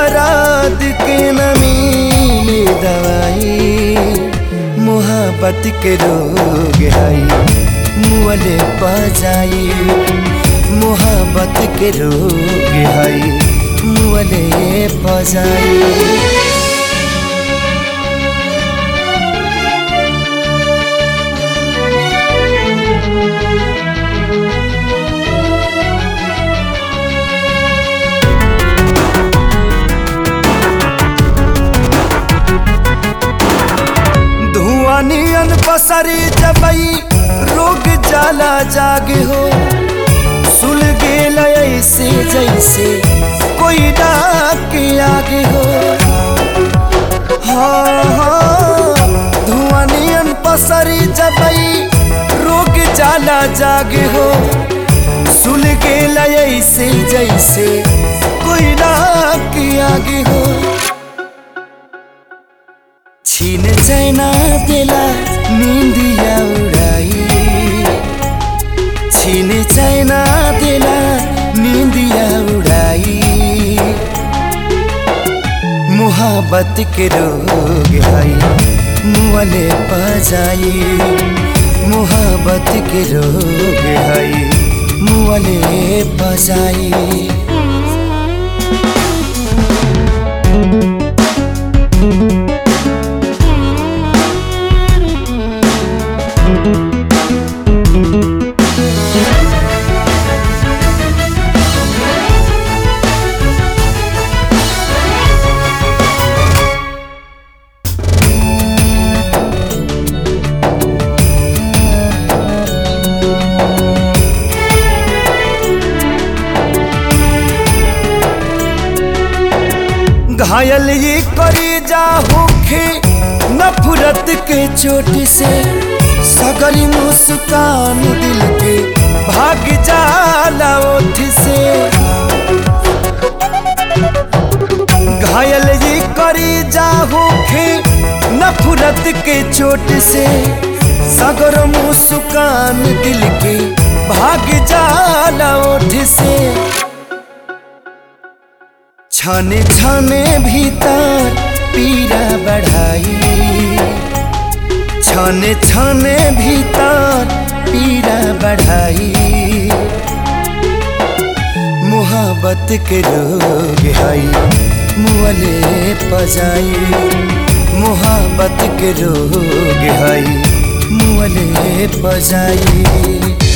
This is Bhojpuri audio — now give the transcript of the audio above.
दराद के न मिले दवाई मोहब्बत के रोग हई मुअले पजाई मोहब्बत के रोग हई मुअले पजाई धुआं नियन पसरी जबई रोग जाला जागे हो सुल गेल ऐसे जैसे कोई डाक के आगे हो हाँ हाँ धुआं नियन पसरी जबई रोग जाला जागे हो सुल गेल ऐसे जैसे कोई डाक के आगे हो छीन चैना देला निंदिया उड़ाई छीन चैना देला निंदिया उड़ाई मोहब्बत के रोग हई मुअले पजाई मोहब्बत के रोग हई मुअले पजाई घायल ये करी जा होखे नफरत के चोट से सगरी मुस्कान दिल के भाग जाला ओठ से घायल ये करी जा होखे नफरत के चोट से सगर मुस्कान दिल के भाग जाला ओठ से छाने छाने भीतर पीरा बढ़ाई छाने छाने भीतर पीरा बढ़ाई मोहब्बत के रोग हई मुअले पजाई मोहब्बत के रोग हई मुअले पजाई